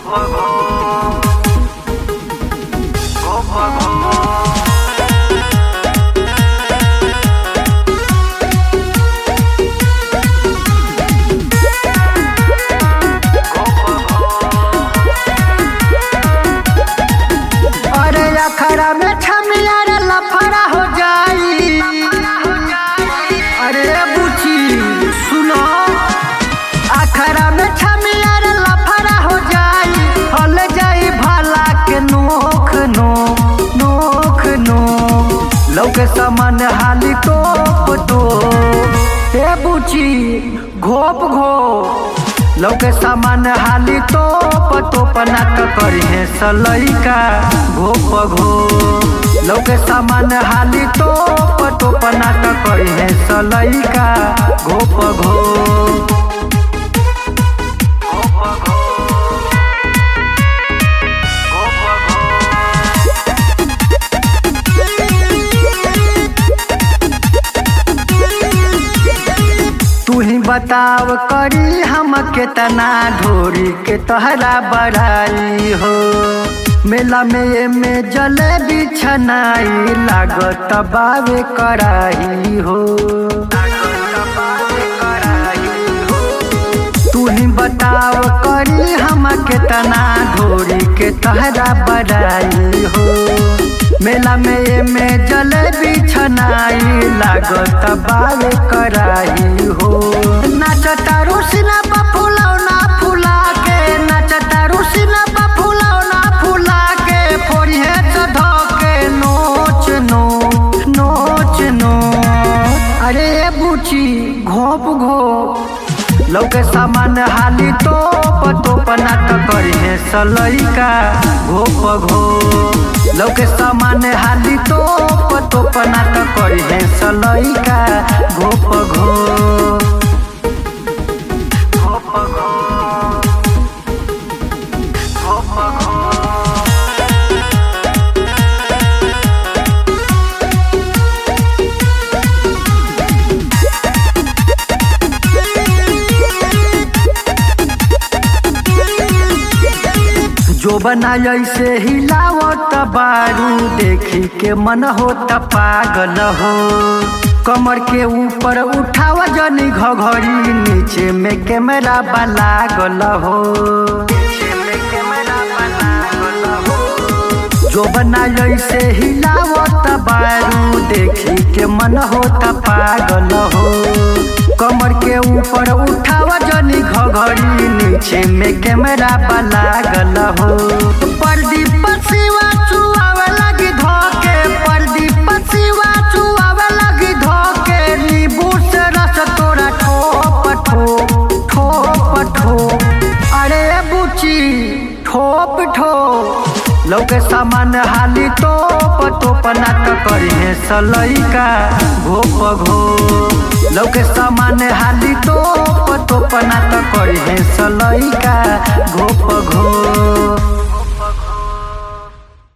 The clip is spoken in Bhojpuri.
अरे अखरा में छमिया रे लफड़ा हो जाई अरे बुची सुनो अखरा में छमिया रे लफड़ा हो जाई हल जाई भला के नोख नो नोख नो लौके समान हाली टोप तो हे बुची घोप घो लौके सामान हाली तोप तोप नाक करी है सलैका घोप घो लौके सामान हाली तोप तोप नाक करी है सलैका घोप घो तू ही बताव करी हम केतना ढोरी के तोहरा बढ़ाई हो मेला में ये में जलेबी छनाई लागत बावे कराई हो तू ही बताव करी हम केतना ढोरी के तोहरा बढ़ाई हो मेला में ये में जलेबी छनाई लागत बावे कराई हो नाचता रुसिना बा फुलौना फुला के नाचता रुसिना बा फुलौना फुला के फोड़ी है चढ़ के नोच नो नोच नो अरे ये बुची घोप घो लौके सामान हाली तोप तोप नाट करी है सलैका घोप घो लौके सामान हाली तोप तोप नाट करी है सलैका घोप घो घोप घो घोप घो जो बना ऐसे हिलावत बारू देखी के मन होत पागल हो कमर के ऊपर उठाव जनी घघरी नीचे में कैमरा लागल हो जो बना ऐसे हिलावत बारू देखी के मन होत पागल हो कमर के ऊपर उठाव जनी घघरी नीचे में कैमरा लागल हो प्रदीप शिवा चुआवे लगी धोके प्रदीप शिवा चुआवे लगी धोके नींबू से रस तोरा ठोप ठोप ठोप ठोप अरे बुची ठोप ठोप लौके सामान हाली तोप तोप नाट करी है सलैका घोप घो लौके सामान हाली तोप तोप नाट करी है सलैका घोप घो